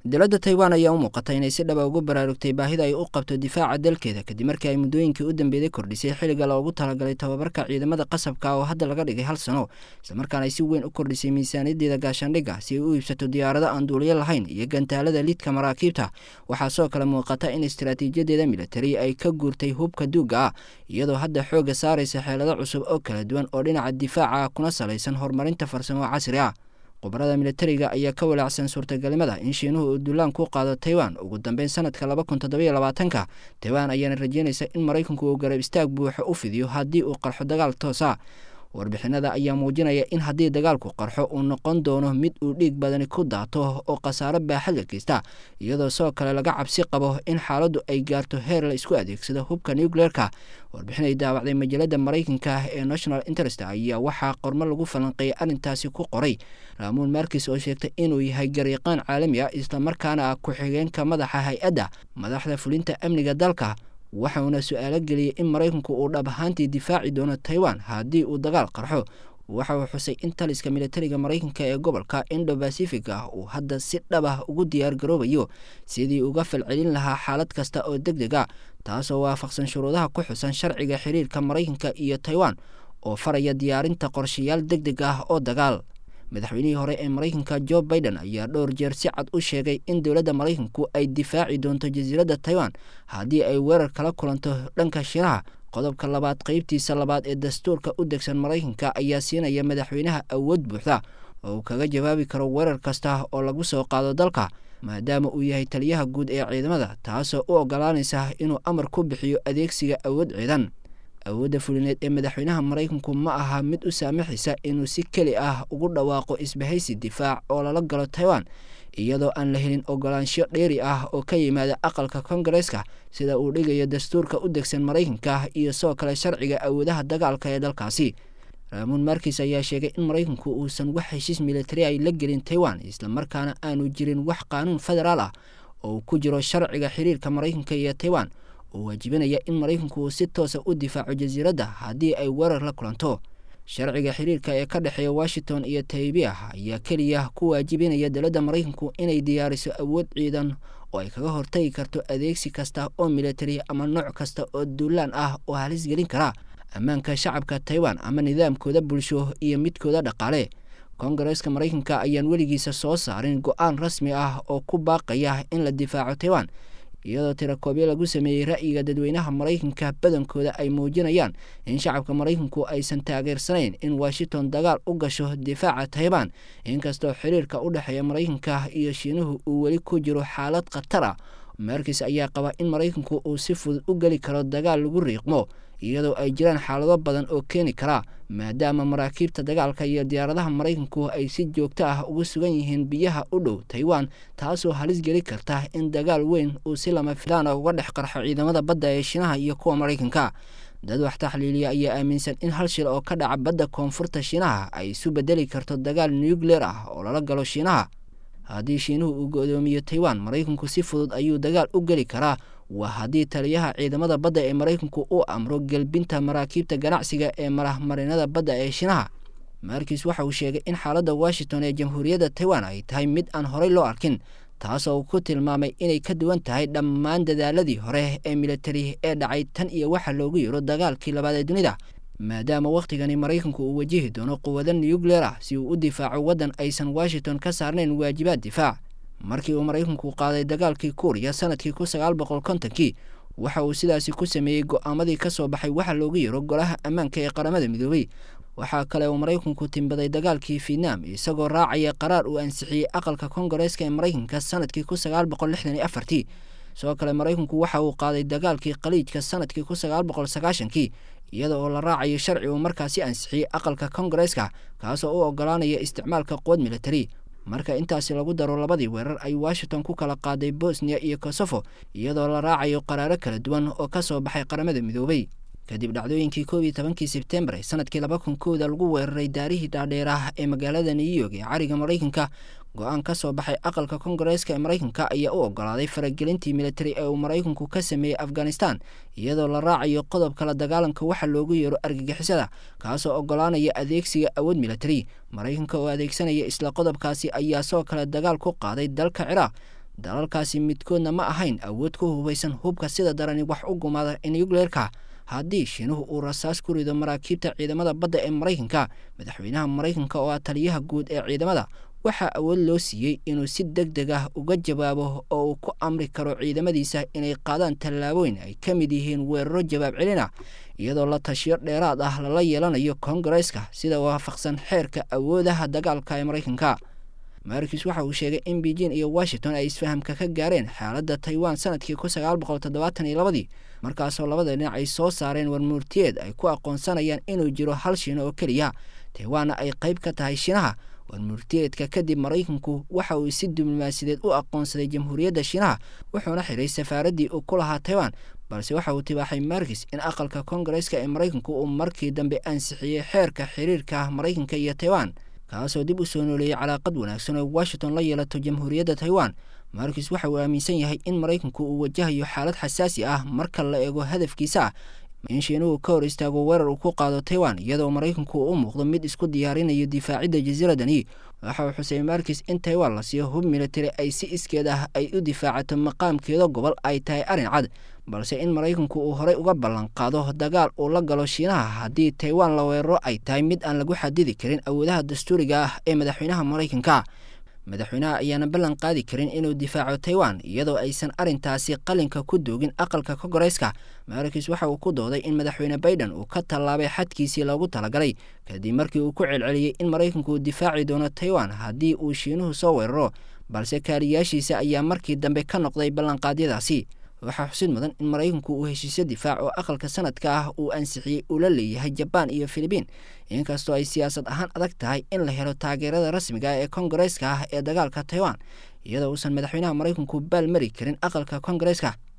dowladda taiwan ayaa u muuqata inay si dhaba ugu baraarugtay baahida ay u qabto difaaca dalkeeda kadib markii ay muddooyinkii u dambeeyey kordhisay xilliga loogu talagalay tababarka ciidamada qasabka oo hadda laga dhigay hal sano islamarkaana ay si weyn u kordhisay miisaaniyadeeda gaashaandhigga si ay u iibsato diyaarado aan duuliyo lahayn iyo gantaalada lidka maraakiibta waxaa sidoo kale muuqata in istaraatiijiyadeeda militari ay ka guurtay hubka duugga ah iyadoo hadda xoogga saaraysa xeelado cusub oo kala duwan oo dhinaca difaaca kuna salaysan horumarinta farsamo casri ah khubarada militariga ayaa ka walaacsan suurtagelimada in shiinuhu uu duulaan ku qaado taiwan ugu dambeyn sanadka laba kun toddobiyo labaatanka taiwan ayaana rajeynaysa in maraykanku uu garab istaag buuxo u fidiyo haddii uu qarxo dagaal toosa warbixinada ayaa muujinaya in haddii dagaalku qarxo uu noqon doono mid uu dhiig badani ku daato oo khasaaro baaxad la geysta iyadoo sidoo kale laga cabsi qabo in xaaladdu ay gaarto heer la isku adeegsado hubka nucleerka warbixin ay daawacday majalada maraykanka ee national interest ayaa waxaa qormo lagu falanqeeyay arrintaasi ku qoray raamuun markis oo sheegtay inuu yahay gariiqaan caalami ah islamarkaana ah ku-xigeenka madaxa hay-adda madaxda fulinta amniga dalka waxauna su-aalo geliyey in maraykanku uu dhab ahaantii difaaci doono taiwan haddii uu dagaal qarxo waxa uu xusay in taliska militariga maraykanka ee gobolka indo bacific ah uu hadda si dhab ah ugu diyaar garoobayo sidii uga falcelin lahaa xaalad kasta oo deg deg a taasoo waafaqsan shuruudaha ku xusan sharciga xiriirka maraykanka iyo taiwan oo faraya diyaarinta qorshayaal deg deg ah oo dagaal madaxweynihii hore ee maraykanka jo biden ayaa dhowr jeer si cad u sheegay in dowladda maraykanku ay difaaci doonto jasiiradda taiwan haddii ay weerar kala kulanto dhanka shiraha qodobka labaad qeybtiisa labaad ee dastuurka u degsan maraykanka ayaa siinaya madaxweynaha awood buuxda oo uu kaga jawaabi karo weerar kasta oo lagu soo qaado dalka maadaama uu yahay taliyaha guud ee ciidamada taasoo u ogolaanaysa inuu amar ku bixiyo adeegsiga awood ciidan awoodda fulineed ee madaxweynaha maraykanku ma aha mid u saamaxaysa inuu si keli ah ugu dhawaaqo isbahaysi difaac oo lala galo taiwan iyadoo aan la helin ogolaansho dheeri ah oo ka yimaada aqalka kongareeska sida uu dhigayo dastuurka u degsan maraykanka iyo sidoo kale sharciga awoodaha dagaalka ee dalkaasi raamuun markis ayaa sheegay in maraykanku uusan wax heshiis militari ay la gelin taiwan islamarkaana aanu jirin wax qaanuun federaal ah oo ku jiro sharciga xiriirka maraykanka iyo taiwan oo waajibinaya in maraykanku uu si toosa u difaaco jasiiradda haddii ay weerar la kulanto sharciga xiriirka ee ka dhexeeya washington iyo taybia ayaa keliya ku waajibinaya dowladda maraykanku inay diyaariso awood ciidan oo ay kaga hortagi karto adeegsi kasta oo militari ama nooc kasta oo duulaan ah oo halis gelin kara ammaanka shacabka taiwan ama nidaamkooda bulsho iyo midkooda dhaqaale kongareeska maraykanka ayaan weligiisa soo saarin go-aan rasmi ah oo ku baaqaya in la difaaco taiwan iyadoo tirakoobyo lagu sameeyey ra'yiga dadweynaha maraykanka badankooda ay muujinayaan in shacabka maraykanku aysan taageersanayn in washington dagaal u gasho difaaca taiban inkastoo xiriirka u dhexeeya maraykanka iyo shiinuhu uu weli ku jiro xaalad khatar ah markis ayaa qaba in maraykanku uu si fudud u geli karo dagaal lagu riiqmo iyadoo ay jiraan xaalado badan oo keeni kara maadaama maraakiibta dagaalka iyo diyaaradaha maraykanku ay si joogto ah ugu sugan yihiin biyaha u dhow taiwan taasoo halis geli karta in dagaal weyn uu si lama filaana uga dhex qarxo ciidamada badda ee shiinaha iyo kuwa maraykanka dad wax taxliiliya ayaa aaminsan in hal shil oo ka dhaca badda koonfurta shiinaha ay isu bedeli karto dagaal nucleer ah oo lala galo shiinaha haddii shiinuhu uu go-doomiyo taiwan maraykanku si fudud ayuu dagaal u geli karaa waa haddii taliyaha ciidamada badda ee maraykanku uu amro gelbinta maraakiibta ganacsiga ee marahmarinada badda ee shiinaha markis waxa uu sheegay in xaaladda washington ee jamhuuriyadda taiwan ay tahay mid aan horey loo arkin taasoo uu ku tilmaamay inay ka duwan tahay dhammaan dadaaladii hore ee militari ee dhacay tan iyo waxa loogu yiro dagaalkii labaad ee dunida maadaama wakhtigani maraykanku uu wajihi doono quwado nucleer ah si uu u difaaco waddan aysan washington ka saarnayn waajibaad difaac markii uu maraykanku qaaday dagaalkii kuuriya sanadkii kun sagaal boqol kontonkii waxa uu sidaasi ku sameeyey go-aamadii ka soo baxay waxa loogu yiro golaha ammaanka ee qaramada midoobay waxaa kale uu maraykanku timbaday dagaalkii vietnam isagoo raacaya qaraar uu ansixiyey aqalka kongareeska ee maraykanka sanadkii kun sagaal boqol lixdan iyo afartii sidoo kale maraykanku waxa uu qaaday dagaalkii khaliijka sanadkii kun sagaal boqol sagaashankii iyada oo la raacayo sharci uu markaasi ansixiyey aqalka kongareeska kaasoo u ogolaanaya isticmaalka quwad militari marka intaasi lagu daro labadii weerar ay washington ku kala qaaday bosniya iyo kosofo iyadoo la raacayo qaraaro kala duwan oo ka soo baxay qaramada midoobay kadib dhacdooyinkii koob iyo tobankii sebtembar ee sanadkii laba kun kooda lagu weeraray daarihii dhaadheeraah ee magaalada new york ee cariga maraykanka go-aan ka soo baxay aqalka kongareeska ee maraykanka ayaa u ogolaaday faragelintii militari ee uu maraykanku ka sameeyey afghanistan iyadoo la raacayo qodobka la dagaalanka waxa loogu yeero argagixisada kaasoo ogolaanaya adeegsiga awood militari maraykanka oo adeegsanaya isla qodobkaasi ayaa sidoo kale dagaal ku qaaday dalka ciraaq dalalkaasi midkoodna ma ahayn awood ku hubaysan hubka sida darani wax u gumaada nucleerka haddii shiinuhu uu rasaas ku rido maraakiibta ciidamada badda ee maraykanka madaxweynaha maraykanka oo ah taliyaha guud ee ciidamada waxaa awood loo siiyey inuu si deg deg ah uga jawaabo oo uu ku amri karo ciidamadiisa inay qaadaan tallaabooyin ay ka mid yihiin weeraro jawaab celina iyadoo la tashiyo dheeraad ah lala yeelanayo koongareeska sida waafaqsan xeerka awoodaha dagaalka ee maraykanka markis waxa uu sheegay in beijing iyo washington ay isfahamka ka gaareen xaaladda taiwan sanadkii kun sagaal boqol toddobaatan iyo labadii markaasoo labada dhinac ay soo saareen warmuurtiyeed ay ku aqoonsanayaan inuu jiro hal shiino oo keliya taiwanna ay qayb ka tahay shiinaha warmurtiyeedka kadib maraykanku waxa uu si diblomaasiyadeed u aqoonsaday jamhuuriyadda shiinaha wuxuuna xiray safaaraddii uu ku lahaa taiwan balse waxa uu tibaaxay markis in aqalka koongareeska ee maraykanku uu markii dambe ansixiyey xeerka xiriirka maraykanka iyo taiwan kaasoo dib u soo nooleeyey calaaqad wanaagsan oo washington la yeelato jamhuuriyadda taiwan markis waxa uu aaminsan yahay in maraykanku uu wajahayo xaalad xasaasi ah marka la eego hadafkiisa ah in shiinuhu ka hor istaago weerar uu ku qaado taiwan iyadoo maraykanku u muuqdo mid isku diyaarinayo difaacidda jasiiradani waxa uu xusay markis in taiwan la siiyo hub militari ay si iskeed ah ay u difaacato maqaamkeeda gobol ay tahay arrin cad balse in maraykanku uu horey uga ballan qaado dagaal uu la galo shiinaha haddii taiwan la weeraro ay tahay mid aan lagu xadidi karin awoodaha dastuuriga ah ee madaxweynaha maraykanka madaxweynaha ayaana ballan qaadi karin inuu difaaco taiwan iyadoo aysan arrintaasi qalinka ku doogin aqalka koongareeska markis waxa uu ku dooday in madaxweyne baiden uu ka tallaabay xadkiisii loogu talagalay kadib markii uu ku celceliyey in maraykanku uu difaaci doono taiwan haddii uu shiinuhu soo weeraro balse kaaliyaashiisa ayaa markii dambe ka noqday ballanqaadyadaasi waxaa xusid mudan in maraykanku uu heshiisyo difaac oo aqalka sanadka ah uu ansixiyey uu la leeyahay jabaan iyo filibiin inkastoo ay siyaasad ahaan adag tahay in la helo taageerada rasmiga ah ee koongareeska ah ee dagaalka taiwan iyadoo uusan madaxweynaha maraykanku baal mari karin aqalka koongareeska